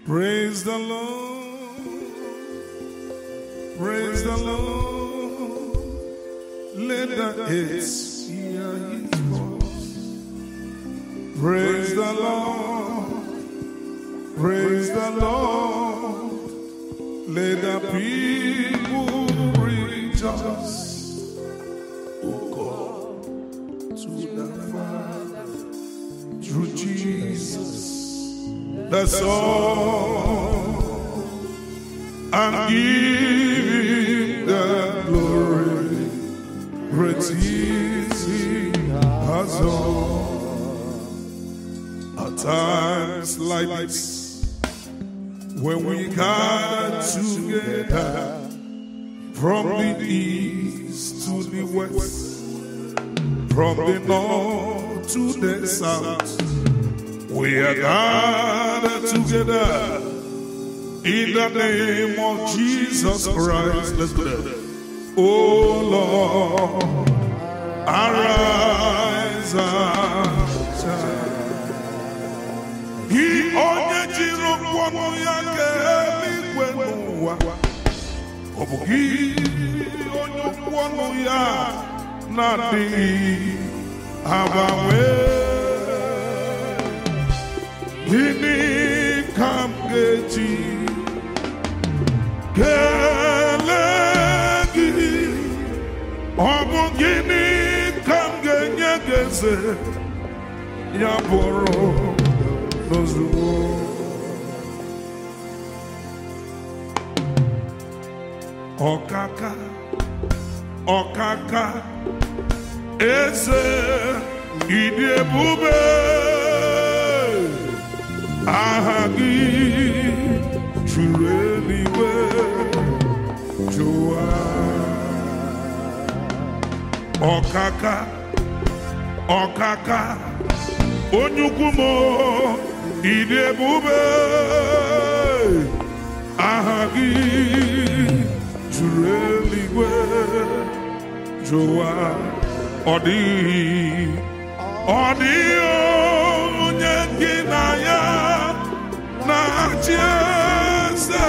Praise the Lord. Praise the Lord. Let the earth hear his voice. Praise the Lord. Praise the Lord. Let the people rejoice. Oh God, to the Father, through Jesus the Son, and give the glory. Great is He has done. At times like this, when we gather together from the east to the west, from the north to the south. We are gathered together in the name of Jesus Christ. Let's go there. Oh Lord, arise and shine. He onye jiri ọnụ ya kee eluigwe n'ụwa. Ọ bụ gị onye okwu ọnụ ya na-adịghị agbanwe. Gịnị ka m ga-eji kelee gị? Ọ bụ gịnị ka m ga-enye gị eze? Ya bụrụ n'ozugbo. Ọkaka, ọkaka, eze, ịdị ebube. aha gị juru eluigwe jụwa ọkaka ọkaka onye ukwu m ịdị ebube aha gị juru eluigwe jụwa ọ dịghị ọ dịghị onye gị na ya na-achị eze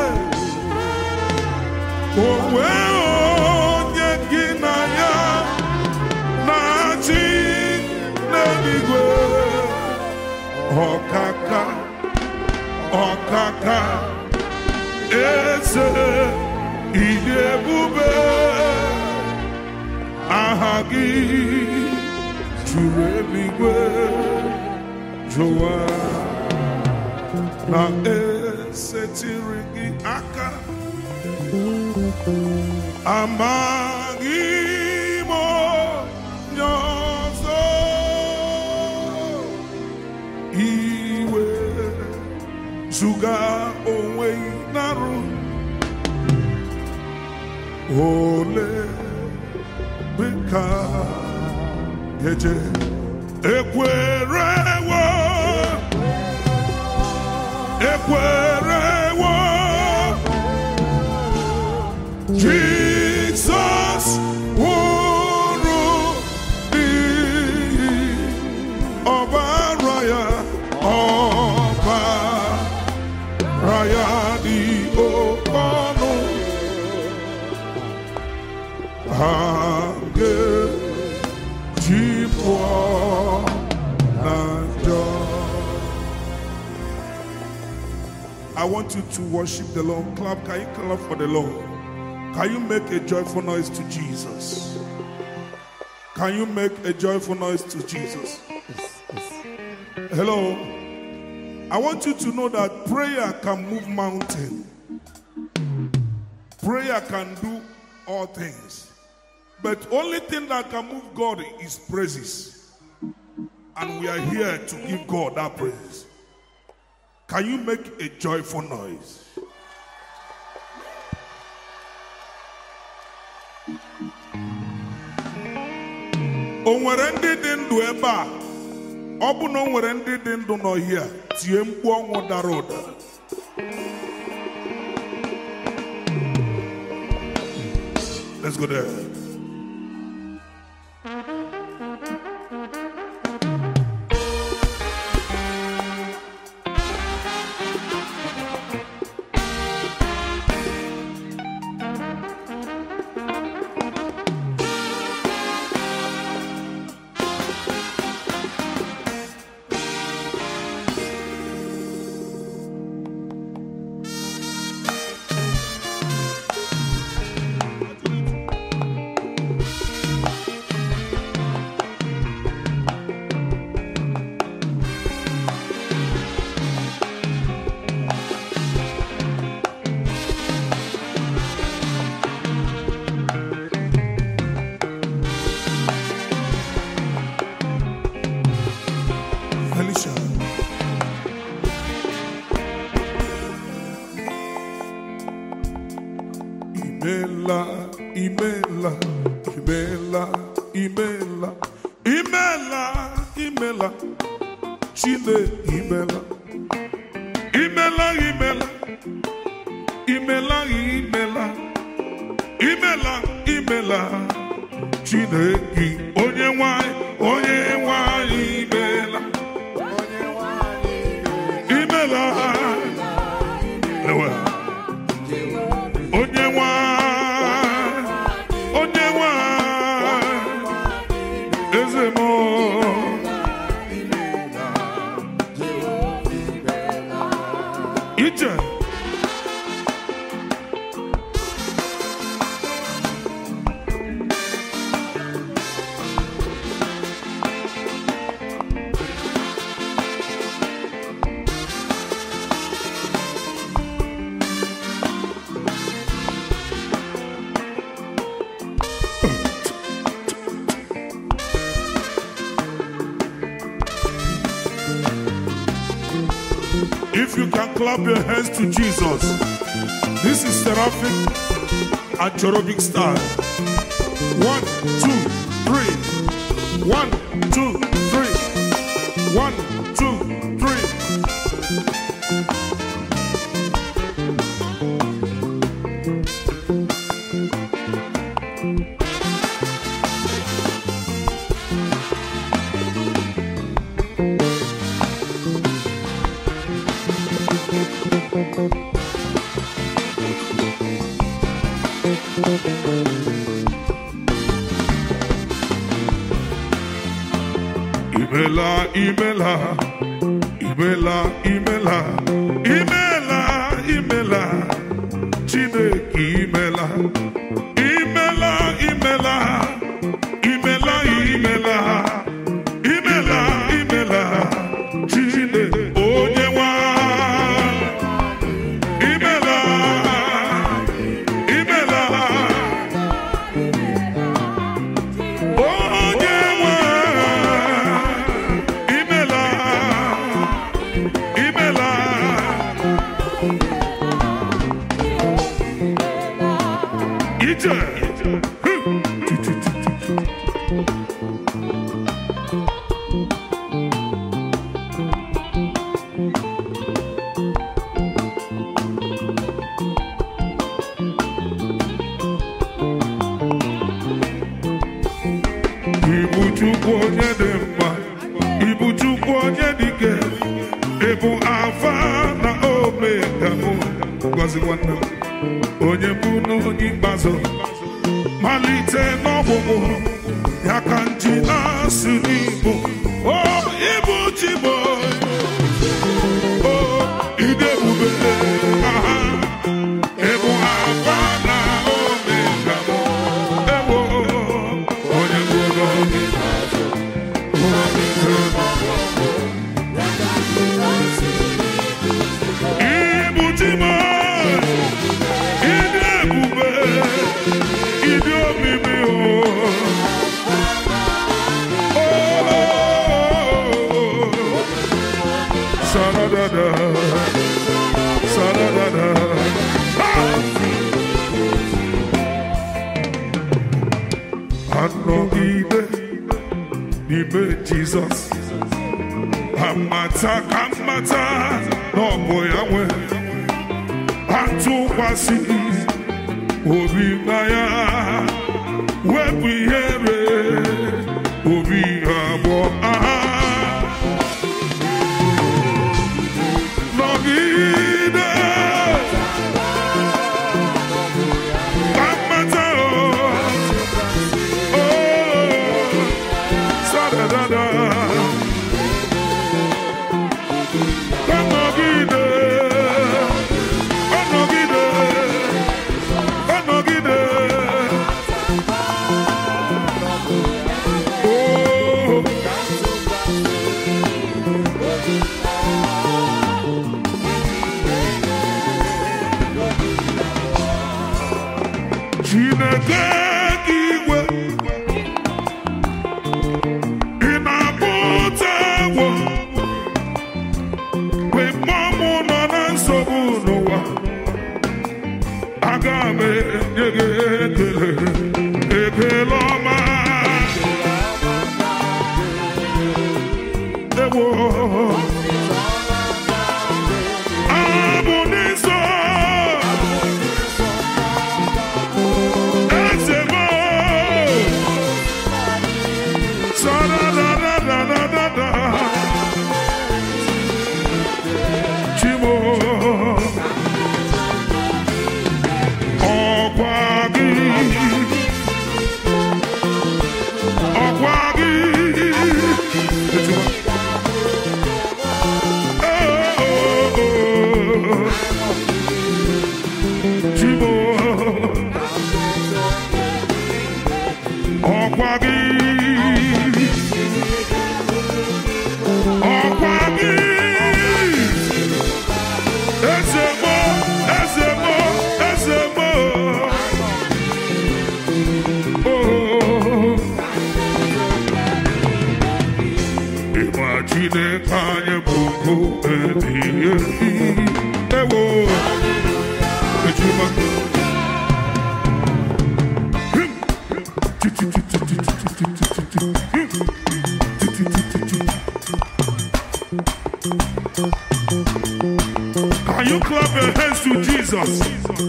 onwe onye gị na ya na-achị n'eluigwe ọkaka ọkaka eze ịdị ebube aha gị juru eluigwe jụwa na esetiri gị aka amaghị m onye ọzọ iwe zụga onwe narụ ole dịka eje ekwerewo ekwerewo Jizọs nwụrụ n'ihi ọbara ya ọbara ya dị oke ọnụ ha ga-eji pụọ na njọ I want you to worship the Lord. Clap. Can you clap for the Lord? Can you make a joyful noise to Jesus? Can you make a joyful noise to Jesus? Hello. I want you to know that prayer can move mountain. Prayer can do all things. But only thing that can move God is praises. And we are here to give God that praise. Can you make a joyful noise? O nwere ndị dị ndụ ebe a ọ bụ na o nwere ndị dị ndụ n'ọhịa tie mkpu ọnwụ dara ụda Let's go there. imela imela imela imela imela imela chile imela imela imela imela imela imela imela chineke onye nwanyị onye nwanyị imela imela Ewe. onye nwanyị onye nwanyị eze m ije If you can clap your hands to Jesus, this is seraphic and cherubic style. One, two, three. One, two, three. One, two, three. Imela, imela, imela, imela, imela, imela, Chineke imela, imela, imela, imela, imela, imela, imela, Chineke onye nwa, imela, imela, onye nwa. Imela, imela, ije. Ibu Chukwu onye dị mma, Ibu Chukwu onye dị ike, Ibu Alfa na Omega mụ, gọzi nwanne m, onye mbụ na onye ikpeazụ, malite n'ọgwụgwụ, ya ka nji na-asụ n'Igbo, o Ibu Chibo, o ịdị ebube, aha, Ibu Alfa na Omega mụ, ewo, onye mbụ na onye ikpeazụ. Ibujima, ịdị ebube, ịdị omimi o. Oh, Saradada, saradada. Anọgide n'ime Jizọs. amata ka mmata na ọ bụ ya nwe atụkwasị obi na ya wepụ ihere obi abụọ aha nọgide ka mmata o o sadadada Anọgide, anọgide, anọgide. Oh, Chineke gị igwe, ị na-apụta egwu mgbe mmụọ nọ na nsogbu n'ụwa aga m enye gị ekele ekele ọma ewo abụ n'iso eze m sadadadadadada chimo ọkwa gị ọkwa gị Chimo ọkwa gị ọkwa gị eze mo eze mo eze mo oh. ịma chineke anyị bụ nkụ ebighị ebi ewo ejima Can you clap your hands to Jesus?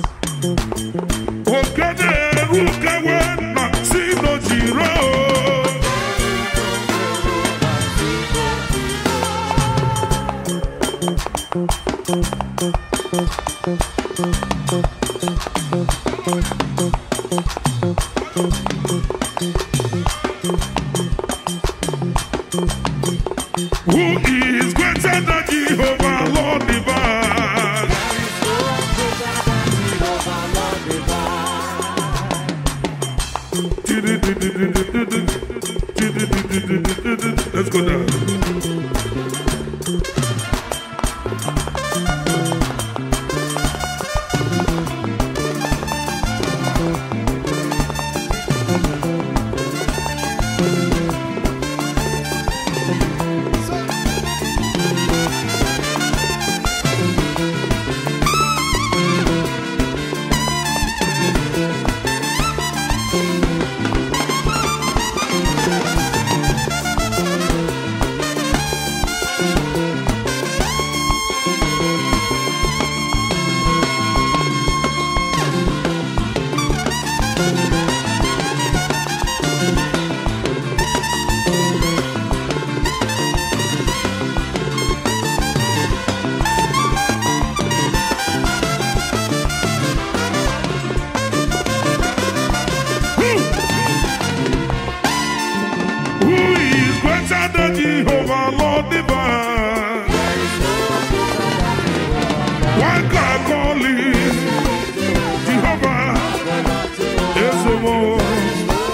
Ogene erukewe na si no jiro. Who is greater than Jehovah, Lord divine? Let's go down. Who is greater than Jehovah, Lord divine? Why can I call him Jehovah? Is the one.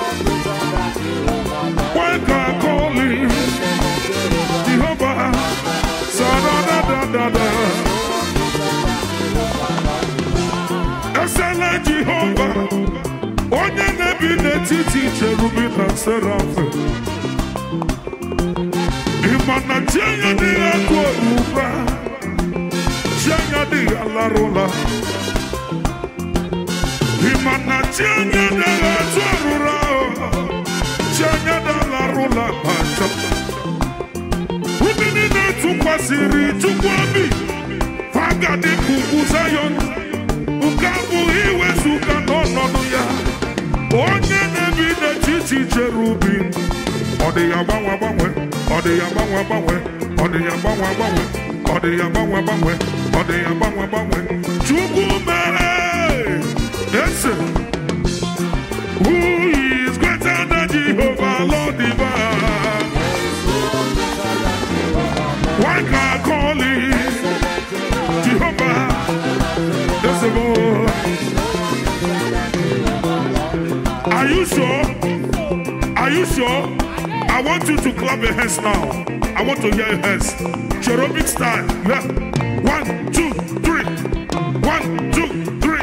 Why can I call him Jehovah? Sa da da da da da. Excellent Jehovah. Onye na-ebi n'etiti cherubim na serafim. Ịma na chi anya dịghị akụ ụra chi anya dịghị alarụla ịma na chi anya dịghị atụ ọrụra chi anya dịghị alarụla ma nchọ ndị niile tụkwasịrị chukwu obi ha ga dị ka ugwu Zayọn nke abụghị iwezuga n'ọnọdụ ya onye na-ebi n'etiti cherubim ọ dị ya gbanwe gbanwe ọ dị ya gbanwe gbanwe ọ dị ya gbanwe gbanwe ọ dị ya gbanwe gbanwe ọ dị ya gbanwe gbanwe chukwu mere eze who is greater than Jehovah Lord divine why can I call him Jehovah eze bụ are you sure are you sure I want you to clap your hands now. I want to hear your hands. Cherubic style. Yeah. One, two, three. One, two, three.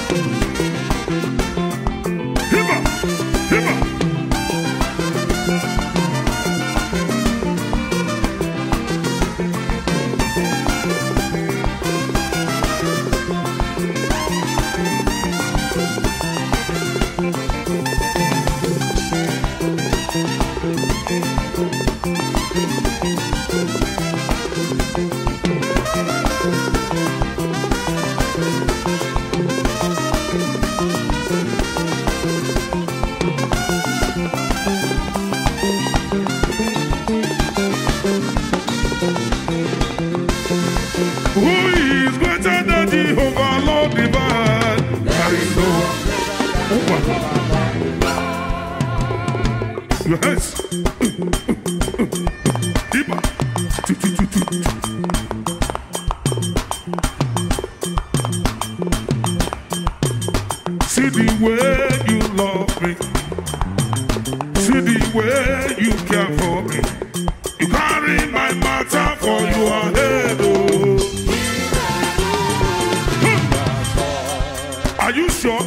Hibba, hibba. your hands. Iba. Tu, tu, tu, tu, tu. See the way you love me. See the way you care for me. You carry my matter for your head. Oh. Hmm. Are you sure?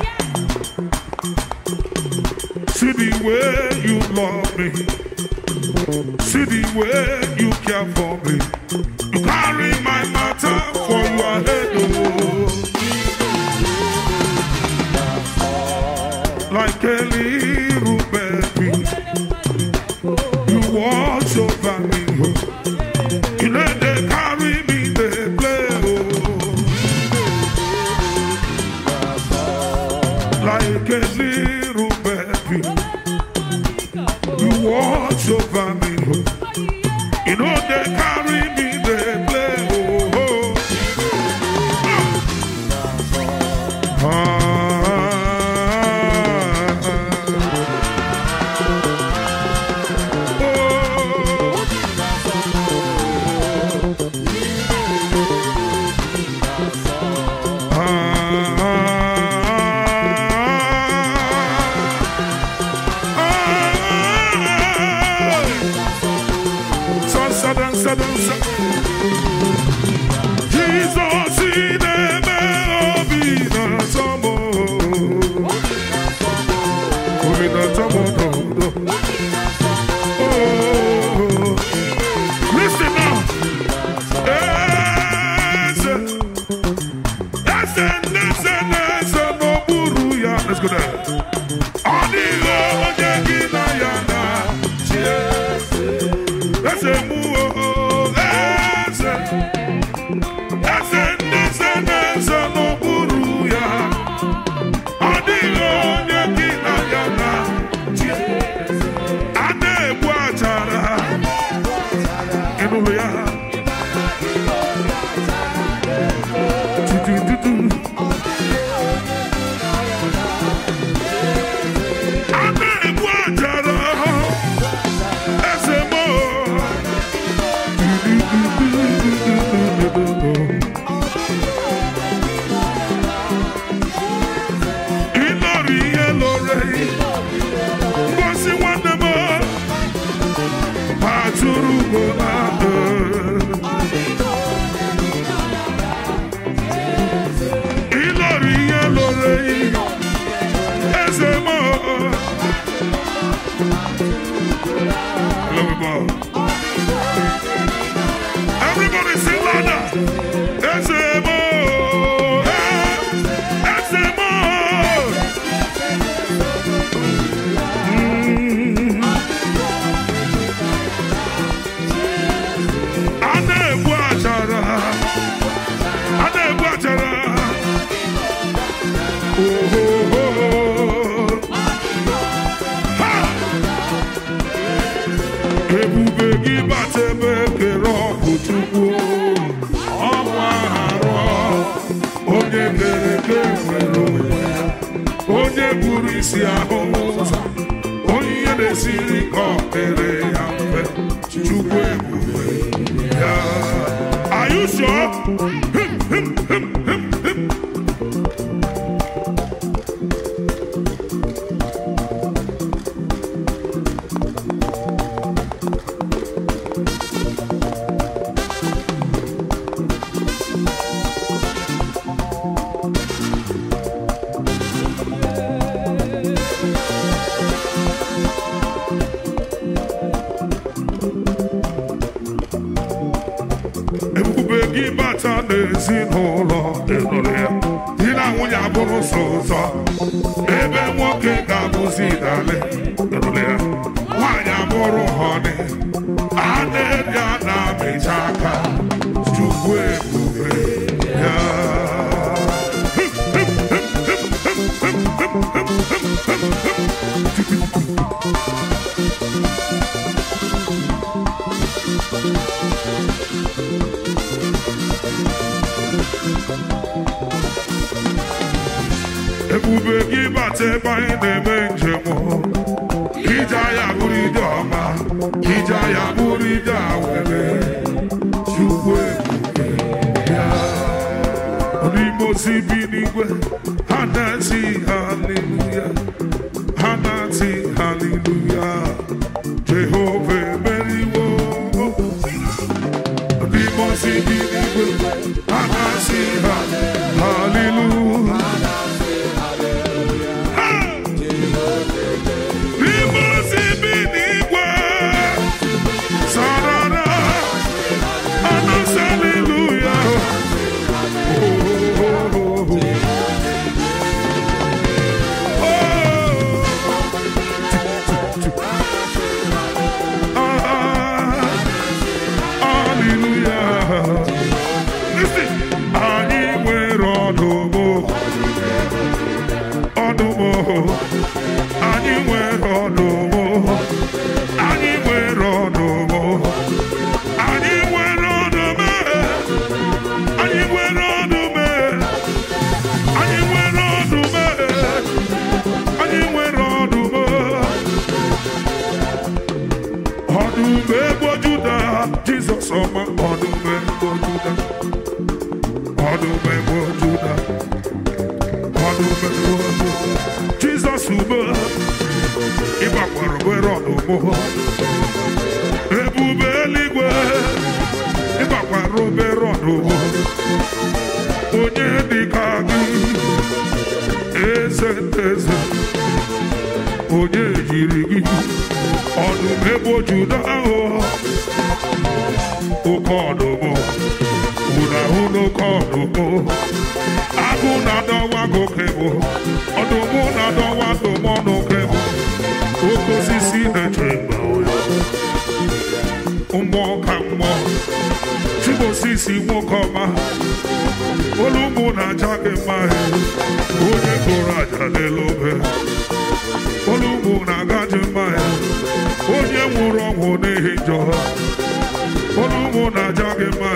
See the way you love me. See the way you care for me. You carry my matter for your head. Oh. Like a little baby, you watch over me. You let them carry me, they play. Oh. Like a little baby, you watch over me. You know they carry me, they play. Oh. Jesus in the obi na tomo. Obi na tomo do do. Oh, listen now. Eze, eze, eze, eze n'okpuru ya. Let's go there. Ọ dịghị onye gị na ya na-achị eze. Eze mụ o, eze. Eze ndị eze na-eze n'okpuru ya. Ọ dịghị onye gị na ya na-achị eze. A na-egbu achara. Ị nụrụ ya? Tutututu. A na-egbu achara. Eze mo. Ịlọrọ ihe lọrọ ngosi nwanne m atụrụ ugbo na ịlọrọ ihe lọrọ eze m Everybody sing louder. Eze m eze m a na-egbu achara a na-egbu achara ohoho ha ebube gị bata ebe kere ọbụ chukwu ọnwa arụ onye kere eke nwere onwe ya onye buru isi ahụ ụzọ onye ihe na-esiri ka ọ mere ya mfe chukwu ebube ya Are you sure? Him, him, him, him, him. ebube gị bata n'ezinụlọ ịnụrụ ya di na nwunye abụrụ so ụzọ ebe nwoke ga-abụzi dale ịnụrụ ya nwaanyị abụrụ họni a na-eri a na-amịcha aka chukwu ebube ya ebube gị bata ebe anyị na-eme njem ije ya bụrụ ije ọma ije ya bụrụ ije awere chukwu ebube ya n'ime ozi bi n'igwe ha na-eti haleluya ha na-eti haleluya jehova emeriwo n'ime ozi bi n'igwe ha na-eti ha haleluya Ha! n'ime ozi bi n'igwe sarara ha na-eti haleluya anyị nwere ọdụmụ ọdụmụ anyị nwere ọdụmụ anyị nwere ọdụmụ anyị nwere ọdụmụ anyị nwere ọdụmụ anyị nwere ọdụmụ anyị nwere ọdụmụ ọdụm egbo juda jizọs ọma ọdụm egbo juda ọdụm egbo juda ọdụm egbo juda jizọs ugbo ịgbakwara were ọdụm ebube eluigwe ịgbakwara obere ọdụm onye dịka gị eze eze onye yiri gị ọdụm ebo juda ahụ oke ọdụm unu ahụ n'oke ọdụm agụ na-adọwa gị oke bụ ọdụm na-adọwa dụm ọnụ oke bụ oke osisi na-eche mgbe ụya mmụọ ka mmụọ chibosisi nwoke ọma olu ụmụ na-aja gị mma onye gụrụ aja n'elu obe olu ụmụ na-agaji mma onye nwụrụ ọnwụ n'ihi njọ olu ụmụ na-aja gị mma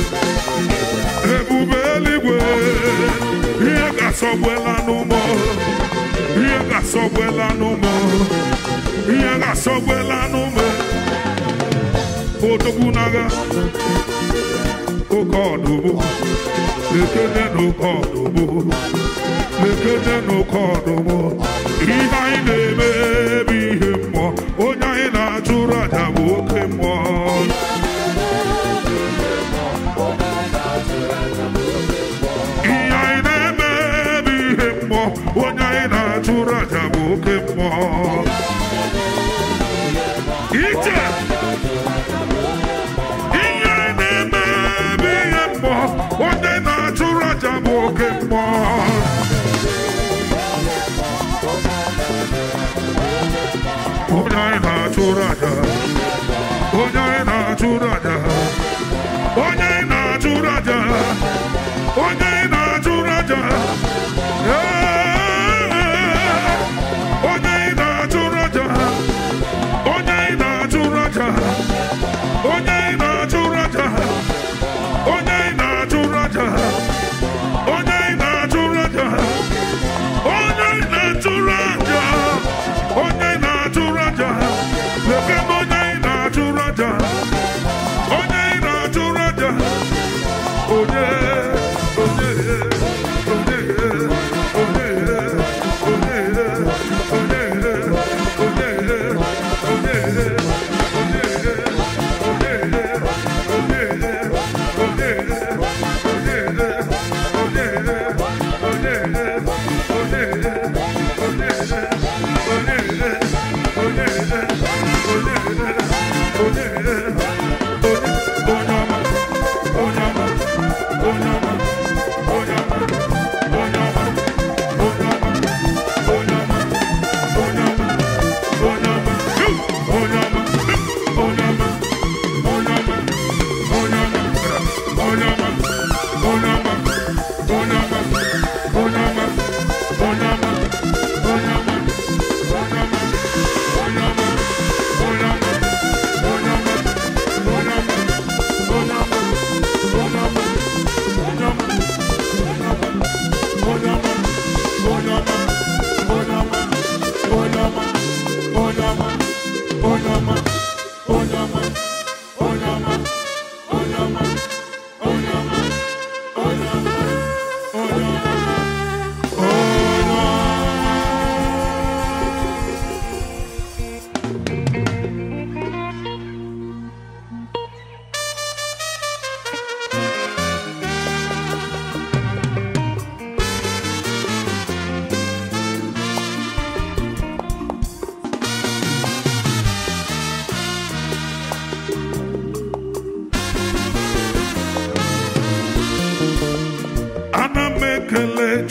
ebube eluigwe ihe ga-asọgbuela n'ụmụ ihe ga-asọgbuela n'ụmụ ihe ga-asọgbuela n'ụmụ odogwu n'agha oke ọdụmụ lekene n'oke ọdụmụ lekene n'oke ọdụmụ ihe anyị na-eme bụ ihe mmụọ onye anyị na-achụrụ aja bụ oke mmụọ ihe anyị na-eme bụ ihe mmụọ onye anyị na-achụrụ aja bụ oke mmụọ ije ihe anyị na-eme bụ ihe mmụọ onye na-achụrụ aja bụ oke mmụọ onye anyị na-achụrụ aja onye anyị na-achụrụ aja onye anyị na-achụrụ aja onye anyị na-achụrụ aja Ee, onye anyị na-achụrụ aja onye anyị na-achụrụ aja onye anyị na-achụrụ aja onye anyị na-achụrụ aja onye anyị na-achụrụ aja onye anyị na-achụrụ aja onye anyị na-achụrụ aja leke m onye anyị na-achụrụ aja onye anyị na-achụrụ aja onye onye onye onye onye onye onye onye onye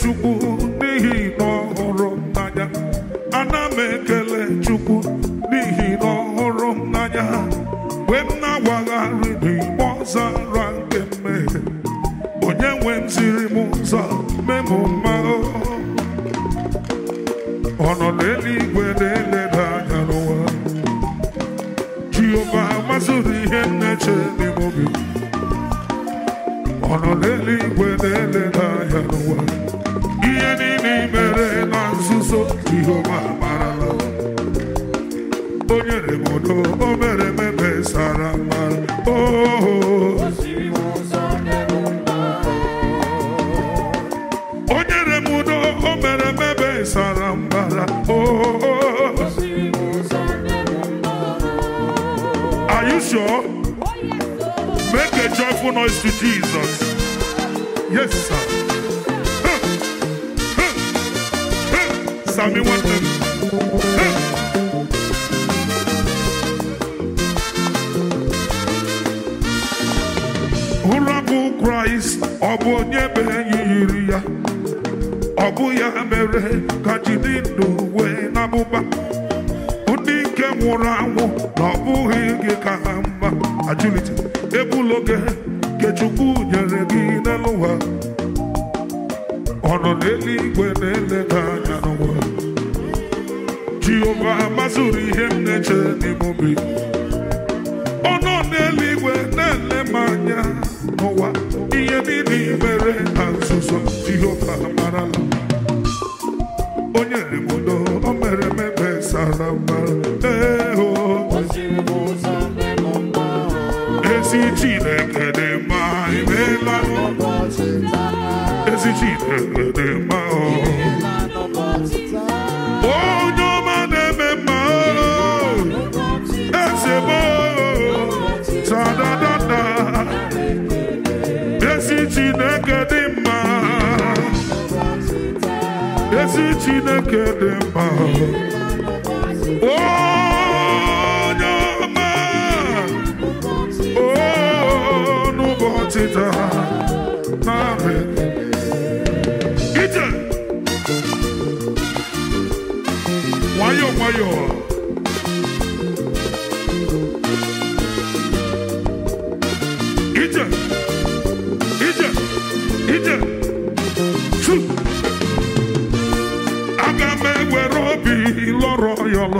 chukwu n'ihi na ọ hụrụ m n'anya ana m ekele chukwu n'ihi na ọ hụrụ m n'anya mgbe m na-awagharị n'igbe ọzara nke mmehie onye nwe m ziri m ụzọ mee m mma ọ nọ n'eluigwe na-eleda anya n'ụwa jehova masịrị ihe m na-eche n'ime obi ọ nọ n'eluigwe na-eleda anya n'ụwa ihe niile i mere na nzuzo jehova marala o nyere m udo o mere m ebe sara mbara oh o nyere m udo o mere m ebe sara mbara oh are you sure make a joyful noise to jesus yes sir Huh. Huh. Huh. sami nwanne m Huh. ụra bụ kraịst ọ bụ onye bụ enyi yiri ya ọ bụ ya mere ka jide ndụ wee n'abụba ndị nke nwụrụ anwụ na ọ bụghị gị ka ha mma ajụlite ebula oge nke chukwu nyere gị n'elu ụwa ọ nọ n'eluigwe na-eleda anya n'ụwa jehova mazụrụ ihe m na-eche n'ime obi ọ nọ n'eluigwe na-ele m anya n'ụwa ihe niile i mere na nzuzo jehova marala o nyere m udo o mere m ebe sara mbara ee o ezi chineke dị mma imeela ezi chineke dị mma o onye ọma na-eme mma o eze m o sadadada ezi chineke dị mma ezi chineke dị mma onye ọma o n'ụbọchị taa narị ije nwayọọ nwayọọ ije ije ije su aga m ewere obi lọrọ ya ọlọ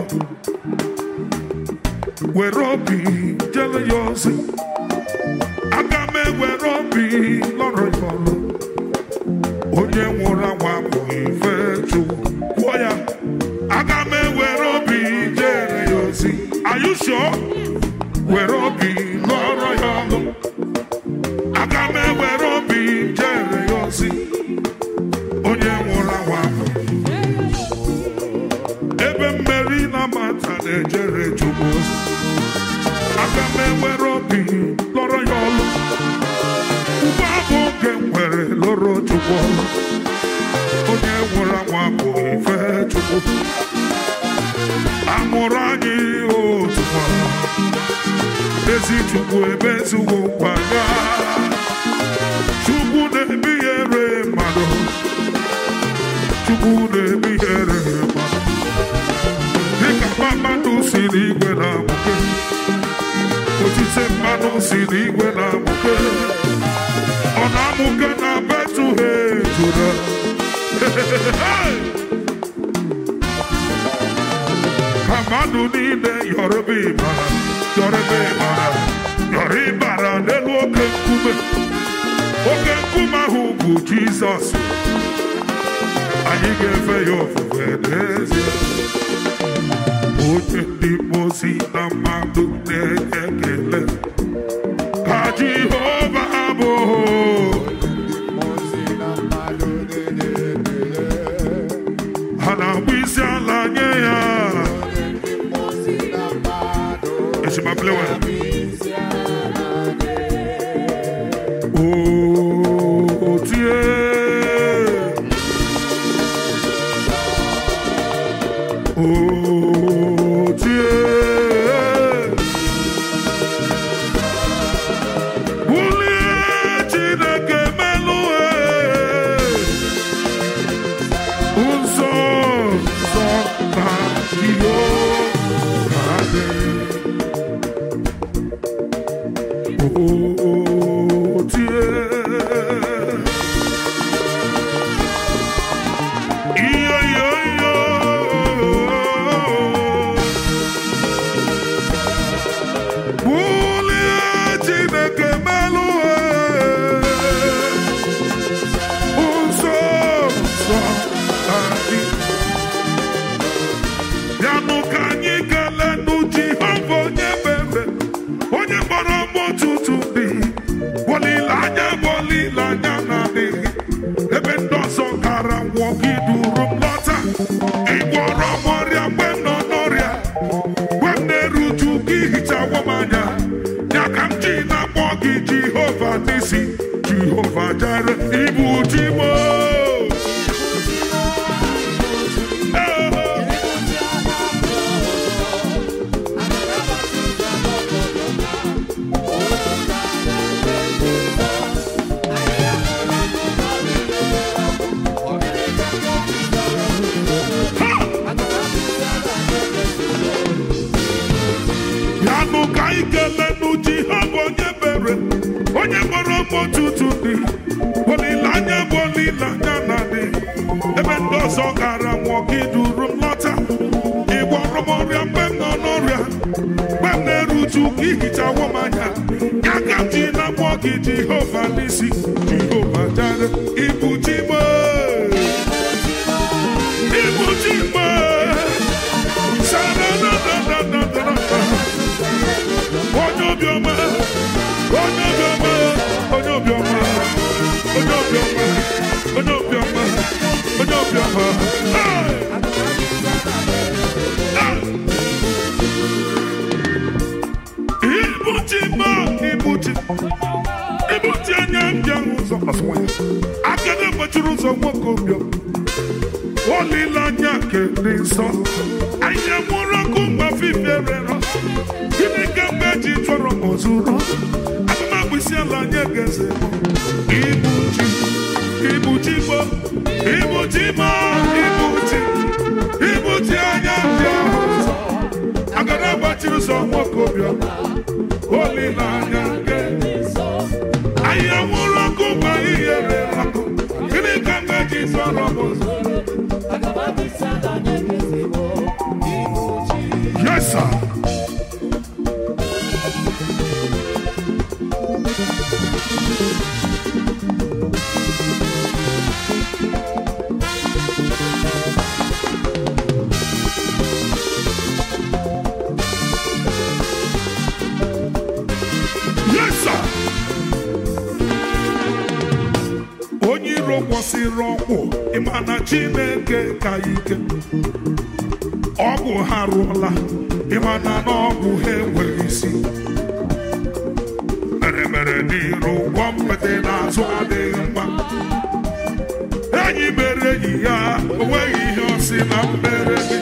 were obi jere ya ozi aga m ewere obi lọrọ ya ọlọ onye nwụrụ anwụ abụghị ife chukwu kwuo ya aga m ewere obi jere ya ozi are you sure were obi lọrọ ya ọlụ aga m ewere obi jere ya ozi onye nwụrụ anwụ abụghị ebe mmeri na mata na-ejere chukwu ozi aga m ewere obi lọrọ ya ọlụ ugbu a bụ oge m nwere lụrụ chukwu ọlụ onye nwụrụ anwụ abụghị ife chukwu amụrụ anyị otu nwa ezi chukwu ebe ezugbo nkwa ya chukwu na-ebinyere mmadụ chukwu na-ebinyere mmadụ dịka mmadụ si n'igwe na-amụke otite mmadụ si n'igwe na-amụke ọ na-amụke na Betlehem Juda ka mmadụ niile yọrọba ịbara yọrọba ịbara yọrọ ịbara n'elu oke nkume oke nkume ahụ bụ Jizọs anyị ga-efe ya ofufe n'ezie onye ndị mozi na mmadụ na-enye ekele ka Jehova bụ ha na-agba isi ala nye ya echimaplewe o tie o tie bulie Chineke melụ jere ibu ji mo ya nụ ka anyị kelee n'uji ha bụ onye mere onye gbara m ọtụtụ dị olileanya bụ olileanya na dị ebe ndị ọzọ gara nwụọ gị duru m lọta ịgwọrọ m ọrịa mgbe m nọ n'ọrịa mgbe m na-eruju ka ihichawo m anya ya ka m ji na-akpọ gị jehova n'isi jehova jere ibu ji m ibu ji m Sa-da-da-da-da-da-da-da. onye obiọma onye obiọma onye obiọma onye obiọma onye obiọma onye obiọma Hey! Ah! ibuchi ma ibuchi ibuchi anya mbịa ụzọ akada gbachiri ụzọ nwoke obiọ olileanya nke dị nsọ anyị nwụrụ ọkụ mgbafiferero gịnị ka mgbe ji chọrọ m ozuru agụmagbisi ala nye geze ibuchi ibuchi mo ibuchi ma ibuchi ibuchi anya ndị ahụ ụzọ agada gbachiri ụzọ nwoke obiọ olileanya nke anyị nwụrụ ọkụ mgbe ihe rere ọkụ gịnị ka mgbe ji chọrọ m ozuru Yes, sir. Yes, sir. Onye iro kwụsịrị ọkwụ ịma na Chineke ka ike ọgwụ ha rụọla ịma na n'ọgwụ ha enweghị isi mere mere n'iru ụgwọ mgbede n'azụ adịghị mma enyi mere enyi ya onweghị ihe ọ sị na mmere gị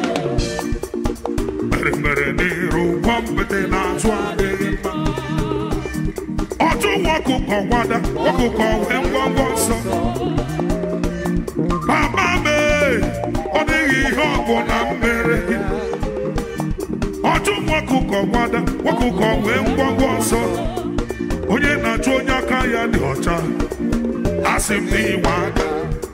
mere mere n'iru ụgwọ mgbede n'azụ adịghị mma ọtụ nwa ọkụkọ gwada ọkụkọ wee ngwangwa nsọ mama mee ọ dịghị ihe ọgwụ na mmere gị ọtụ nwa ọkụkọ gwada ọkụkọ wee ngwangwa nsọ onye na-achụ onye aka ya dị ọcha asị m n'inwe aka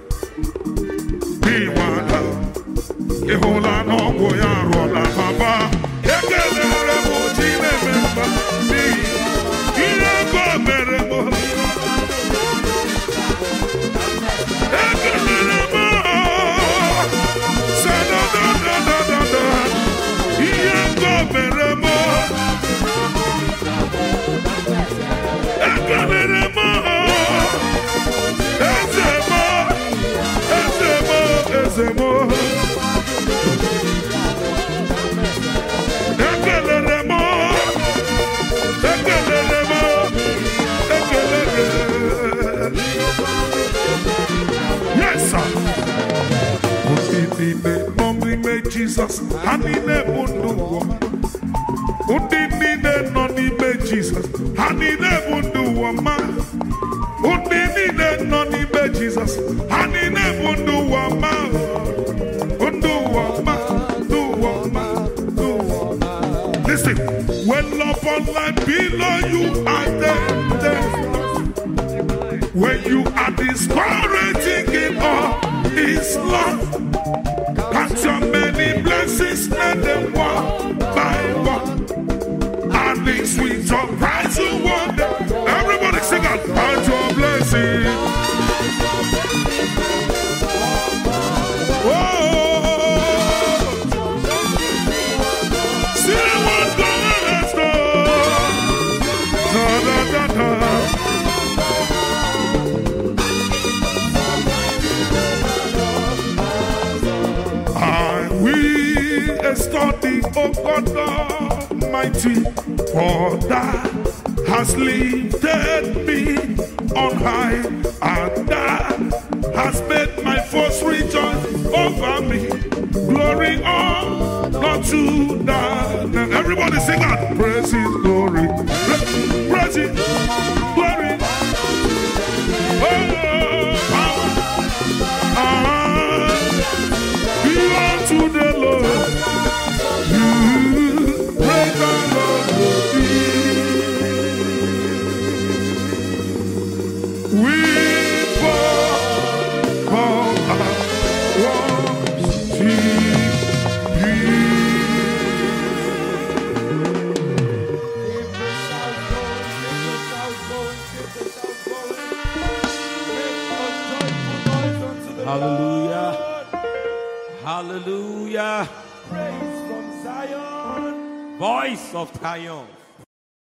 n'inwe aka ị hụla n'ọgwụ ya arụọla baba ekelere m chi na-eme mma n'ihi ihe ego mere m ekelere m sadadadadadada ihe ego mere m ekelere m eze m eze m eze m ekelere m ekelere m ekelere yes sir ndị niile nọ n'ime jizọs ha niile bụ ndụ ụwa ndị niile nọ n'ime jizọs ha niile bụ ndụ ụwa ma ndị niile nọ n'ime jizọs ha niile bụ ndụ ụwa ma ndụ ụwa ma ndụ ụwa ma ndụ ụwa ma Listen, when love on life below you are tempted, when you are discouraging in all is love, count your many blessings, let them one by one. And the sweet surprise you wonder. Everybody sing out, count your blessings. Oh, see what God has done. Da, da, da, da. I will study, O God Almighty, for that has lifted me on high, and that has made my foes rejoice over me. Glory on, not to that. Everybody sing that. Praise His glory. Praise His glory. Oh, power. Ah, be unto the Lord. You praise the Lord. We pour out our worship Hallelujah. Hallelujah. Praise from Zion. Voice of triumph.